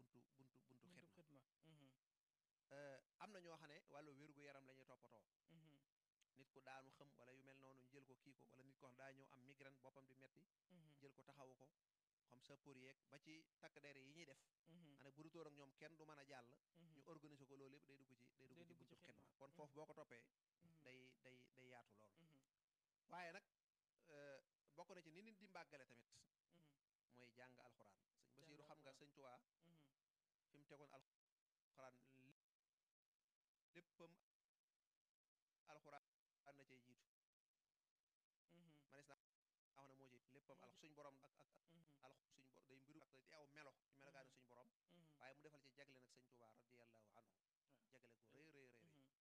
buntu buntu buntu buntu xidma xidma mhm, Euh, am na ñoo xam ne wàllu wérgu yaram la ñuy toppatoo mhm, nit ku daanu xëm wala yu mel noonu ñu jël ko kii ko wala nit ko xam daa ñëw am migraine boppam di metti mhm, jël ko taxawu ko xam sa pour yeeg ba ci takk der yi ñuy def mhm, ane bu dutóor ak ñoom kenn du mën a jàll mhm, ñu organiser ko loolu yëpp day dugg ci day dugg Day ci dugg buntu ci xidma xidma. kon Mhm. foofu boo ko toppee mhm, day day day yaatu lool mhm, waaye nag euh, bokk na ci ni nit di mbàggale tamit mhm, mooy jàng alxuraan sëñ Basiiru Jàng xam nga alxuraan. sëñ Tuubaa mhm, fi mu tegoon alxuraan léppam alxuraan na cay jiitu mhm, manis naa wax ne moo ci léppam Moo alx suñ borom ak ak mhm, alx suñ bo day mbiru ak di aw melo ci melokaanu suñ borom mhm, waaye mu defal ci jagle nag sëñ Tuubaa radiyallahu anhu Waaw. jagle gu rëy rëy rëy mhm,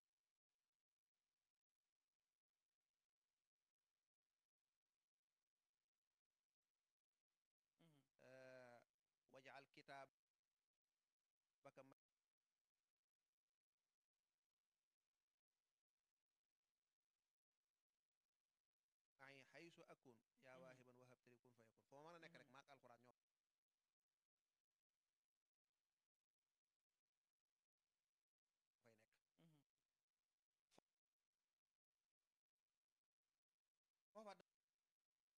mhm, آه، واجعل كتابك معي حيث أكون يا Mhm. واهبا وهبت لي كن فيكون foo mën a nekk rek Mhm. maak alxuraan ñoo